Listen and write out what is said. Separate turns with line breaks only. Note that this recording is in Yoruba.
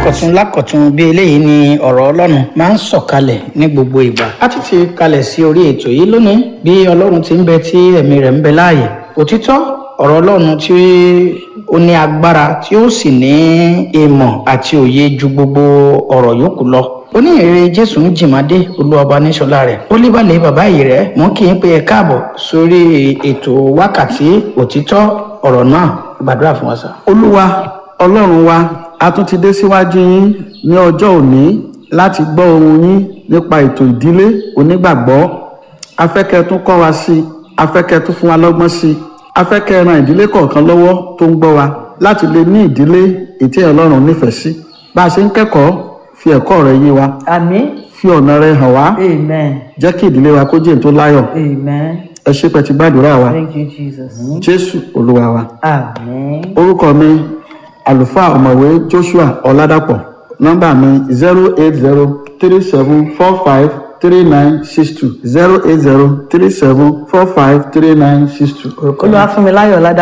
lákọ̀tún lákọ̀tún bí eléyìí ni ọ̀rọ̀ ọlọ́run máa ń sọ̀kalẹ̀ ní gbogbo ìgbà a ti ti kalẹ̀ sí orí ètò yìí lónìí bí ọlọ́run ti ń bẹ tí ẹ̀mí rẹ̀ ń bẹ láàyè òtítọ́ ọ̀rọ̀ ọlọ́run tí ó ní agbára tí ó sì ní ìmọ̀ àti òye ju gbogbo ọ̀rọ̀ yòókù lọ oníhìnrere jésù ń jìmádé olúwọba níṣọlá rẹ̀ ó líbalẹ̀ bàbá yìí rẹ̀ mọ́ kí n pé ẹ káàbọ̀ sórí ètò wákàtí òtítọ́ ọ̀rọ̀ náà gbàdúrà fún wa sà.
olúwa ọlọ́run wa a tún ti dé síwájú yín ní ọjọ́ òní láti gbọ́ ohun yín nípa ètò ìdílé onígbàgbọ́ afẹ́kẹ́ tún kọ́ wa sí i afẹ́kẹ́ tún fún wa lọ́gbọ́n sí i afẹ́kẹ́ ran ìdílé kọ̀ọ̀kan lọ́wọ́ tó ń gbọ́ wa láti lè ní ìdílé ètí ọlọ́run nífẹ̀ẹ́ sí bá a ṣe ń kẹ́kọ̀ọ́ fi ẹ̀kọ́ rẹ yé wa
Àmín.
fi ọ̀nà rẹ hàn wá
Amen.
jẹ́ kí ìdílé wa kó jẹ́ èyí tó láyọ̀
Amen.
ẹ ṣé pẹ́ ti gbàdúrà wa
Thank you, Jesus.
jésù olúwa wa
Àmín.
orúkọ mi àlùfáà ọ̀mọ̀wé joshua ọ̀làdàpọ̀ nọ́mbà mi zero eight zero three seven four five three nine six two zero eight zero three seven four five three nine six two.
Olúwa fún mi láyọ̀ ládàá.